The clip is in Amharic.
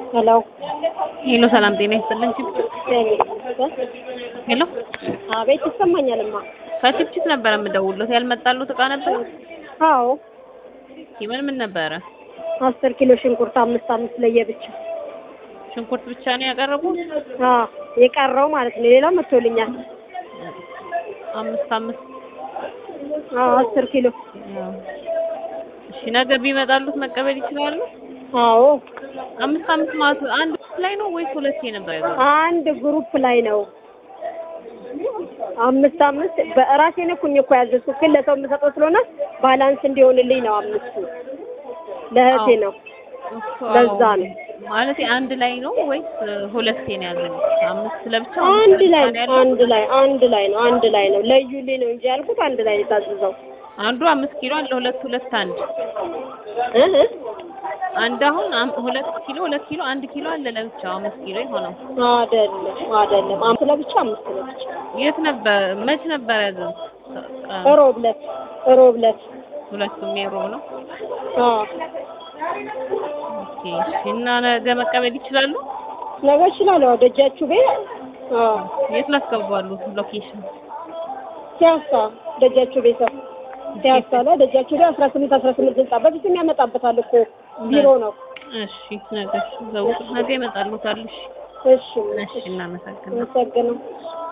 ሄሎ ሄሎ ሰላም ጤና ይስጥልን። ሄሎ አቤት ይሰማኛልማ። ከችፕችፕ ነበረ የምደውልሎት ያልመጣሉት እቃ ነበር። አዎ ምን ምን ነበረ? አስር ኪሎ ሽንኩርት አምስት አምስት ለየብቻ ሽንኩርት ብቻ ነው ያቀረቡት? አዎ የቀረው ማለት ነው። ሌላው መጥቶልኛል። አምስት አምስት አዎ አስር ኪሎ እሺ፣ ነገ ቢመጣሉት መቀበል ይችላሉ? አዎ አምስት አምስት ማለት አንድ ላይ ነው ወይስ ሁለቴ ነበር ያዘው? አንድ ግሩፕ ላይ ነው። አምስት አምስት በራሴ ነኩኝ እኮ ያዘዝኩት፣ ግን ለሰው የምሰጠው ስለሆነ ባላንስ እንዲሆንልኝ ነው። አምስቱ ለእህቴ ነው። ለዛ ነው ማለት አንድ ላይ ነው ወይስ ሁለቴ ነው ያዘው? አምስት ለብቻ አንድ ላይ አንድ ላይ አንድ ላይ ነው። አንድ ላይ ነው። ለዩልኝ ነው እንጂ ያልኩት አንድ ላይ ነው የታዘዘው። አንዱ አምስት ኪሎ አለ ሁለት ሁለት አንድ እህ አንድ አሁን አም- ሁለት ኪሎ ሁለት ኪሎ አንድ ኪሎ አለ ለብቻው አምስት ኪሎ የሆነው አይደለም አይደለም። አምስት ለብቻ አምስት ለብቻ የት ነበር መች ነበር ያዘው? ሮብ ዕለት ሮብ ዕለት ሁለቱም የሮብ ነው። አዎ ኦኬ እሺ። እና ነገ መቀበል ይችላሉ? ነገ እችላለሁ። ደጃችሁ ቤት አዎ የት ላስገባሉ? ሎኬሽን ሲያሳ ደጃችሁ ቤት ሲያሳ ላይ ደጃችሁ ላይ አስራ ስምንት አስራ ስምንት ህንጻ በፊትም ያመጣበታል እኮ ቢሮ ነው። እሺ ነገ ዘውቅ ነገ ይመጣሉ ታልሽ እሺ እሺ እናመሰግናለን። አመሰግናለሁ።